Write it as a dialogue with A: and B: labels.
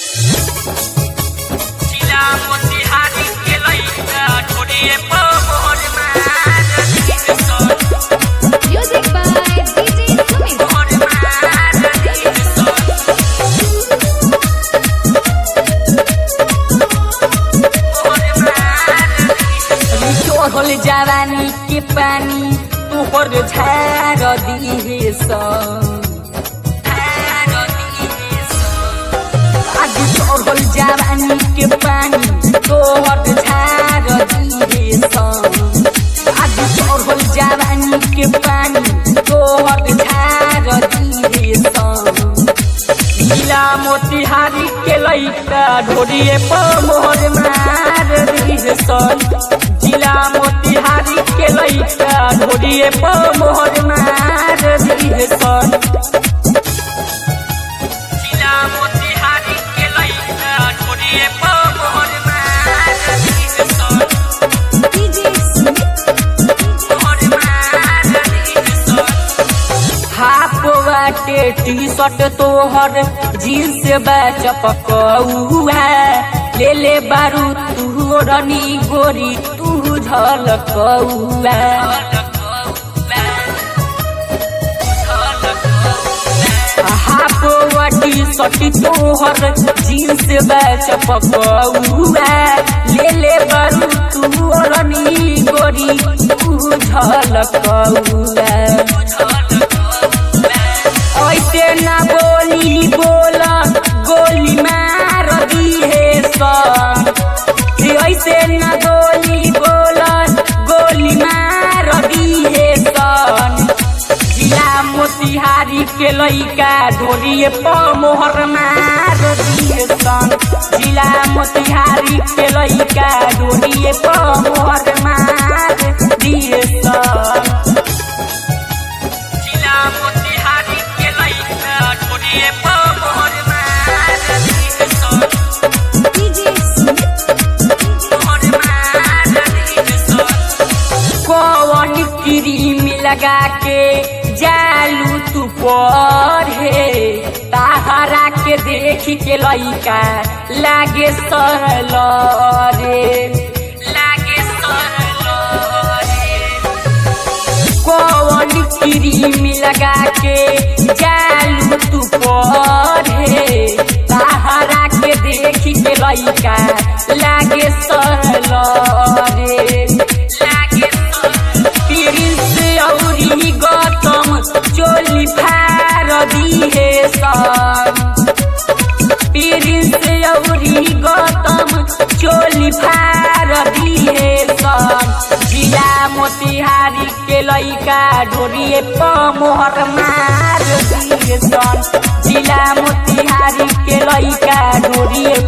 A: जिला मोतिहारी के लइका छोड़िए पवन मार दिन सन
B: Music by DJ Sumit.
A: Pawan मार दिन सन पवन मार
C: तोहल जवानी के पानी तोहर झार दिहे आज तोहल जवानी के पानी तोहर झार दिहे आज तोहल जवानी के पानी तोहर झार दिहे जिला मोतिहारी के लइका ढोरिए पर मोहर मार दिहे सन जिला मोतिहारी के लइका ढोरिए पर मोहर मार दिहे सन
A: जिला मोतिहारी के लइका छोड़िए पवन मार दिन सन
B: DJ Sumit.
A: पवन मार दिन सन
C: हाफ बाटे टी शर्ट तोहर जीन्स चपकौआ ले ले बारू तू रनी गोरी तू झलकौआ हाफ वाटी सटी तोहर जीन्स चपकौआ ले ले बारू तू रनी गोरी तू झलकौआ ऐसे ना बोली बोला गोली मार दिहे सन ऐसे ना गोली बोला गोली मार दिहे सन जिला मोतिहारी के लइका ढोरिए प मोहर मार दिहे सन जिला मोतिहारी के लइका ढोरिए प मोहर मार दिहे सन
A: जिला मोतिहारी के लइका छोड़िए पवन मार दिन सन
B: DJ Sumit.
A: पवन मार दिन सन
C: कौन क्रीम लगा के जालू तू पढ़े ताहरा के देख के लइका लागे सरल रे लागे सरल रे कौन क्रीम लगा के जालू तू पढ़े ताहरा के देख के लइका लागे सरल रे लागे प्रिंस औरी गौतम चोली फार दिहे सन प्रिंस औरी गौतम चोली फार दिहे सन जिला मोतिहारी के लइका ढोरिए प मोहर मार दिहे सन जिला मोतिहारी के लइका ढोरिए